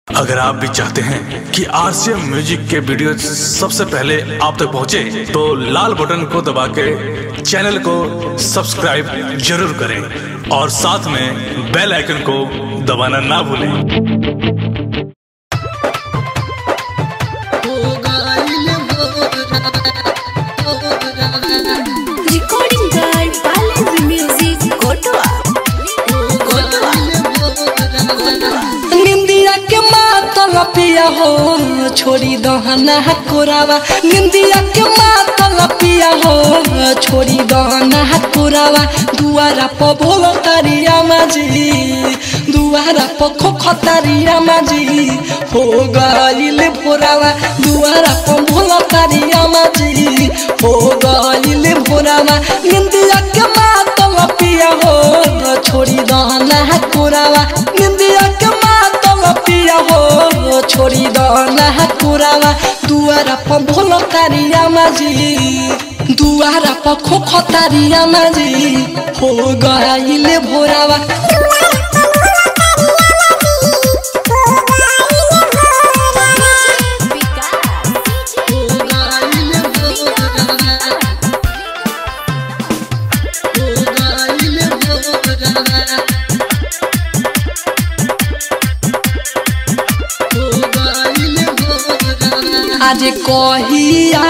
अगर आप भी चाहते हैं कि आरसीएम म्यूजिक के वीडियो सबसे पहले आप तक पहुंचे, तो लाल बटन को दबा के चैनल को सब्सक्राइब जरूर करें और साथ में बेल आइकन को दबाना ना भूलें Recording by Balance Music, Kotoa. Kotoa. निंदिया के मातल पिया हो छोड़ी दहना कोरावा निंदिया के मातल पिया हो छोड़ी दहना कोरावा दुआरा प भोल तारिया माजी दुआरा प खोख तारिया माजी हो गइल भोरावा दुआरा प भोल तारिया माजी हो गइल भोरावा निंदिया के मातल पिया हो छोड़ी दहना कोरावा निंदिया के मातल पिया हो छोड़ी दहना कोरावा दुआरा प भोल तारिया माजी दुआरा प खोख तारिया माजी हो गइल भोरावा आज कहिया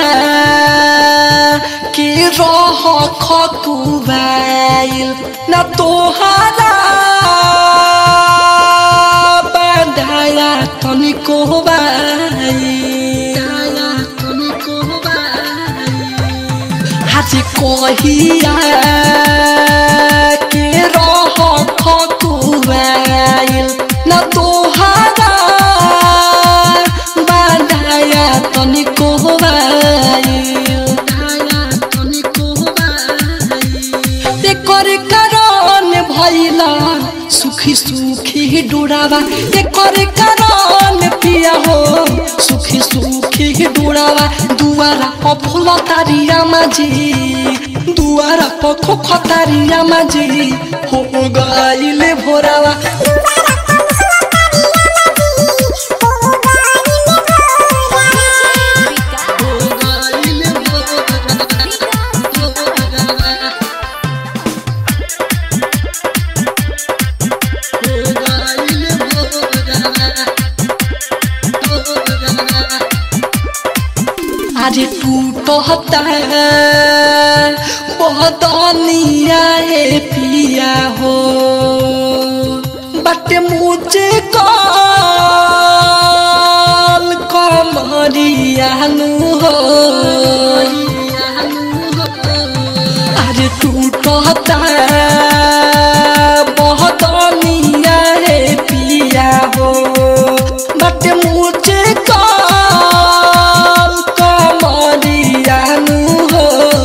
के रह खकुबाइल न तोहारा बंधाया तनिको आज कहिया के रह खकुबाइल न तोहारा बाधाया तनिको एकर कारण भैला सुखी सुखी डोरावा एकर कारण पिया हो सुखी सुखी डोरावा दुआरा प फूल तारिया माझी दुआरा प खोख तारिया माझी हो गइले भोरावा आज टूटता बदनिया हे पिया हो बट मुझे कल कमरियानु हो आज टूटता बदनिया हे पिया हो बट मुझे कल कमरियानु हो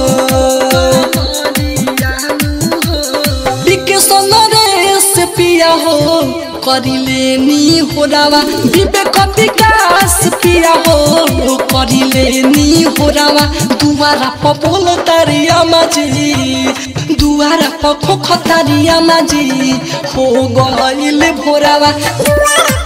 विकेशन रेस पिया हो करिले नी होरावा विवेक विकास पिया हो करिले नी होरावा दुआरा प बोल तारिया माझी दुआरा प खोख तारिया माझी हो गइल भोरावा